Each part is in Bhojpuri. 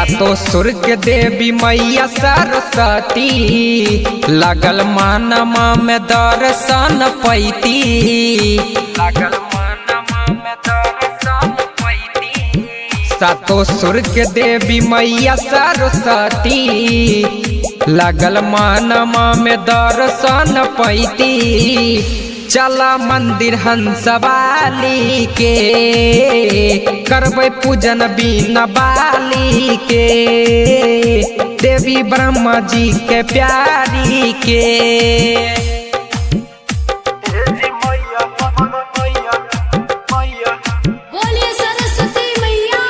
सातो सुर के देवी मैया सरस्वती लगल मानमा में दर्शन पैती लगल मानमा में दर्शन पैती सातो सुर के देवी मैया सरस्वती लगल मानमा में दर्शन पैती चला मंदिर हंसवाली के करबै पूजन बीना बाली के देवी ब्रह्मा जी के प्यारी के बोलिए सरस्वती मैया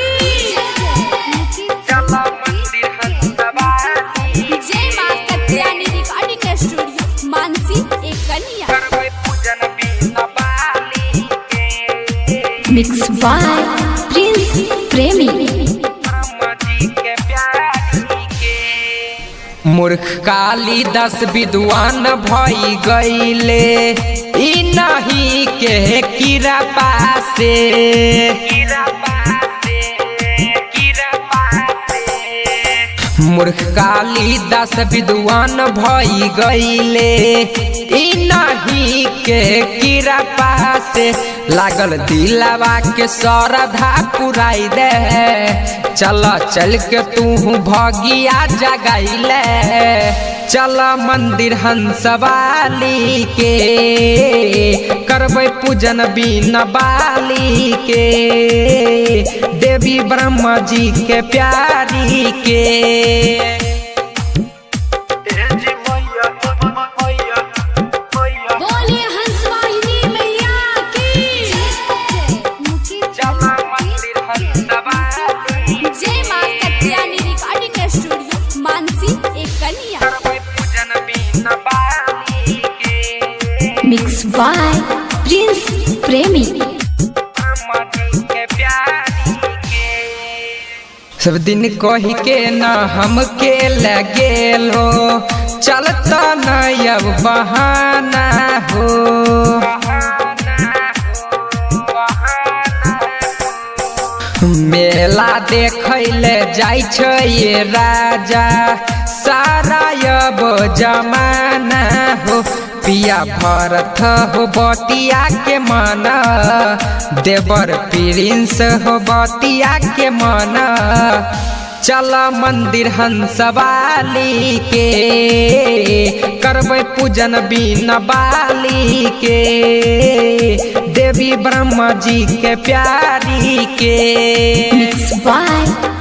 की चला मंदिर हंसवाली जय मां कत्यानी रिकॉर्डिंग स्टूडियो मानसी एक कन्या करबै पूजन बीना बाली के मिक्स बाय प्रिंस प्रेमी मूर्ख काली दस विद्वान भई गईले ई नहीं के कीरा पासे मूर्ख काली दस विद्वान भई गईले ई नहीं के कीरा पासे लागल दिलावा के सरधा पुराई दे चल चल के तू भगिया जगाइले चल मंदिर हंसवाली के करबै पूजन बीना बाली के देवी ब्रह्मा जी के प्यारी के बोलिए हंसवाहिनी मैया की जय मां कत्यानी रिकॉर्डिंग स्टूडियो मानसी एक कन्या मिक्स बाय प्रिंस प्रेमी सब दिन कही के न हमके लगेलो चलता न अब बहाना हो मेला देखैले जाइ छै ये राजा सारा अब जमाना हो पिया भरत हो बतिया के माना देवर प्रिंस हो बतिया के माना चल मंदिर हंसवाली के करबै पूजन बीना बाली के देवी ब्रह्मा जी के प्यारी के मिक्स बाय